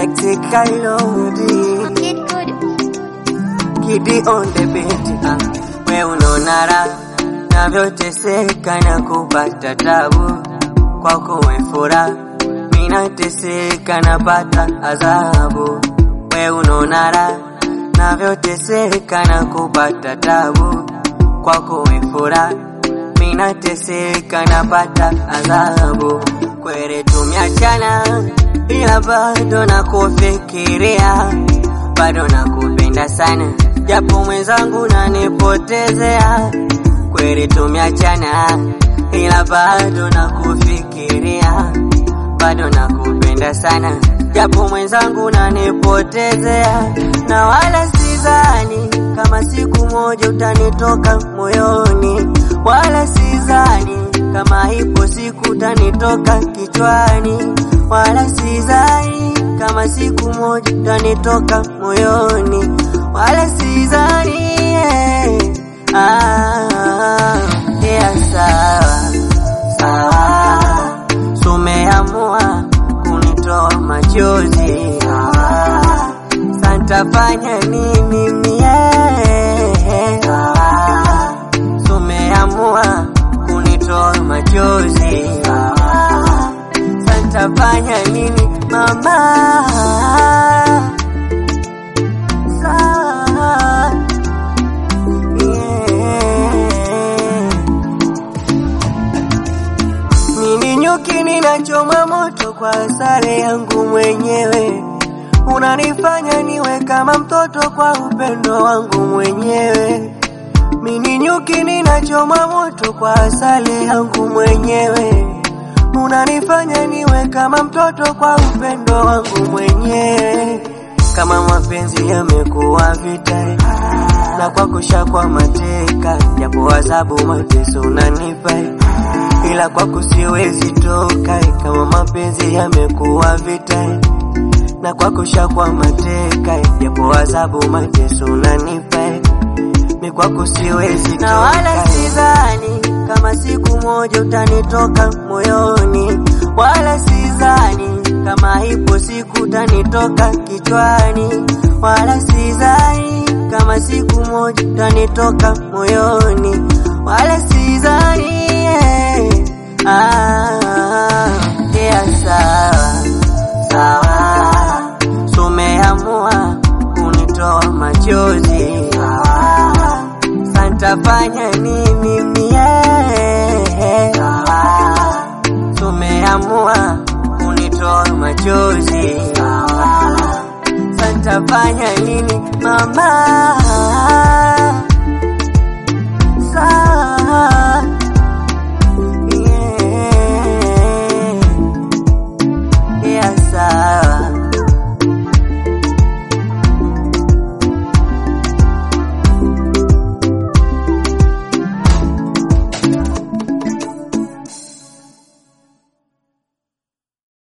Lexi Kailodi Kid good. Kidi on the beat ah. We unaona raha navyoteseka na kupata tabu kwako we furaha minateseka napata adhabu we unaona raha navyoteseka na kupata tabu kwako we furaha minateseka napata adhabu kwere tumiachana ila bado nakufikiria bado nakupenda sana japo mwenzangu nanipotezea kweli tumiachana ila bado nakufikiria bado nakupenda sana japo mwenzangu nanipotezea na wala sidhani kama siku moja utanitoka moyoni wala sidhani kama ipo siku utanitoka kichwani wala sidhani kama siku moja utanitoka moyoni wala sidhani yeah. ah, yeah, sawa sawa sumeamua kunitoa machozi ah, santafanya nini mie ah, sumeamua kunitoa machozi ah, santafanya nini mama Sawa. Yeah. Mimi nyuki ninachoma moto kwa sare yangu mwenyewe, unanifanya niwe kama mtoto kwa upendo wangu mwenyewe. Mimi nyuki ninachoma moto kwa sare yangu mwenyewe, unanifanya niwe kama mtoto kwa upendo wangu mwenyewe. Kama mapenzi yamekuwa vita na kwa kushakwa mateka, japo adhabu mateso unanipa ila kwako siwezi toka, kama mapenzi yamekuwa vita na kwako shakwa mateka, japo adhabu mateso unanipa mi kwako siwezi toka, na wala sidhani kama siku moja utanitoka moyoni, wala sidhani kama ipo siku utanitoka kichwani, wala sidhani kama siku moja utanitoka moyoni, wala sidhani yeah. ah, yeah, sawa sawa, sumeamua kunitoa machozi ah, santafanya nini mie ah, sumeamua kunitoa machozi ah, santafanya nini mama sawa